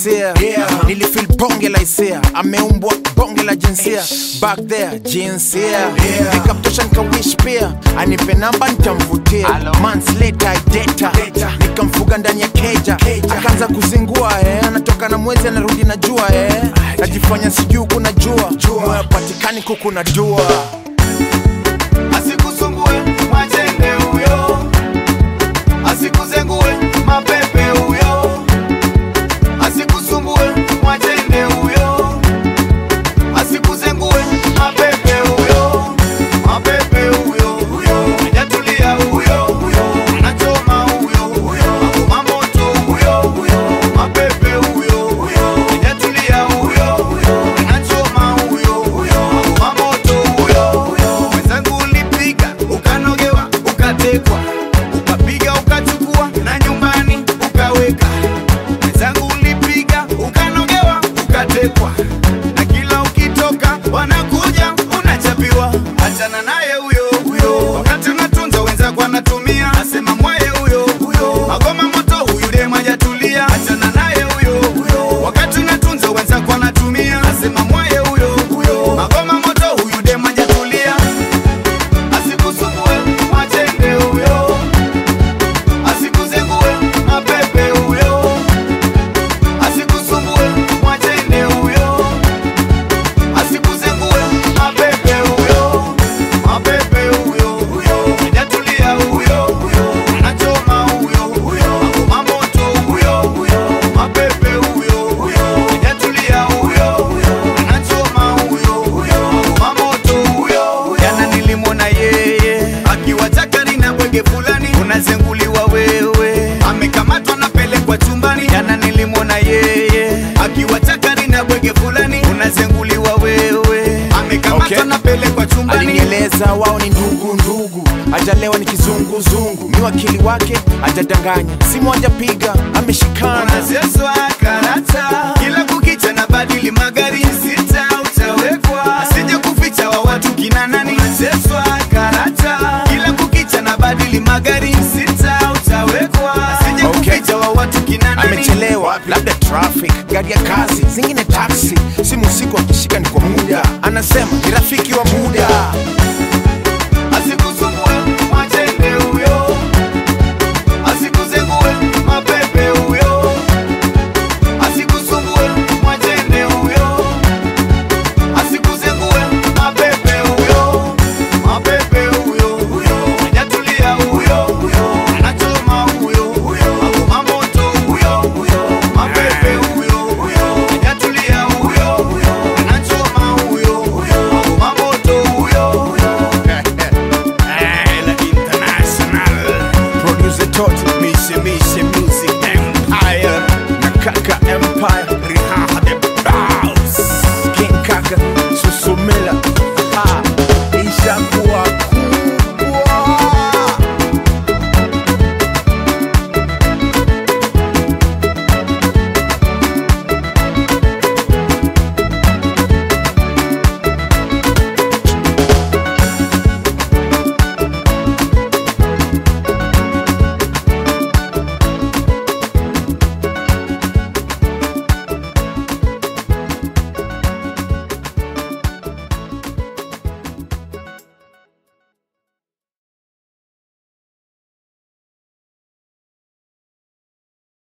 hisia nilifil bonge la hisia ameumbwa bonge la jinsia back there jinsia nikamtosha nikawish pia anipe namba nitamvutia months later data nikamfuga ndani ya keja akaanza kuzingua eh. anatoka na mwezi anarudi na jua eh. najifanya sijuu kuna jua moyo patikani kuku na dua asikusumbue mwachende huyo asikuzengue mapepe huyo asikusumbue mwachende huyo asikuzengue mapepe huyo mapepe huyo huyo hajatulia huyo huyo anachoma huyo huyo akoma moto huyo huyo mapepe huyo huyo hajatulia huyo huyo anachoma huyo huyo akoma moto huyo huyo mwenzangu ulipiga ukanogewa ukatekwa ukapiga ukachukua na nyumbani ukaweka mwenzangu ulipiga ukanogewa ukatekwa na kila ukitoka wanakuja unachapiwa achana naye huyo huyo wakati unatunza wenzako anatumia asema mwaye huyo huyo magoma moto huyu demu hajatulia achana naye huyo huyo wakati unatunza wenzako anatumia asema mwaye huyo huyo magoma moto huyu demu hajatulia asikusumbue mwachende huyo asikuzengue mapepe huyo asikusumbue mwachende huyo asikuzengue mapepe huyo mapepe huyo huyo hajatulia huyo huyo anachoma huyo huyo akoma moto huyo huyo mapepe huyo huyo hajatulia huyo huyo anachoma huyo huyo akoma moto huyo jana nilimwona yeye akiwa chakari na bwege fulani unazenguliwa wewe amekamatwa napelekwa chumbani jana nilimwona yeye akiwa chakari na bwege fulani unazenguliwa wewe amekamatwa Okay. napelekwa chumbani alinieleza wao ni ndugu ndugu ajalewa ni kizunguzungu mi wakili wake ajadanganya simu ajapiga ameshikana unazeswa karata kila kukicha na badili magari sita utawekwa asije kuficha wa watu kina nani unazeswa karata kila kukicha na badili magari sita utawekwa asije Okay. kuficha wa watu kina nani amechelewa labda traffic gari ya kazi zingine taksi simu usiku akishika ni kwa muda anasema ni rafiki wa muda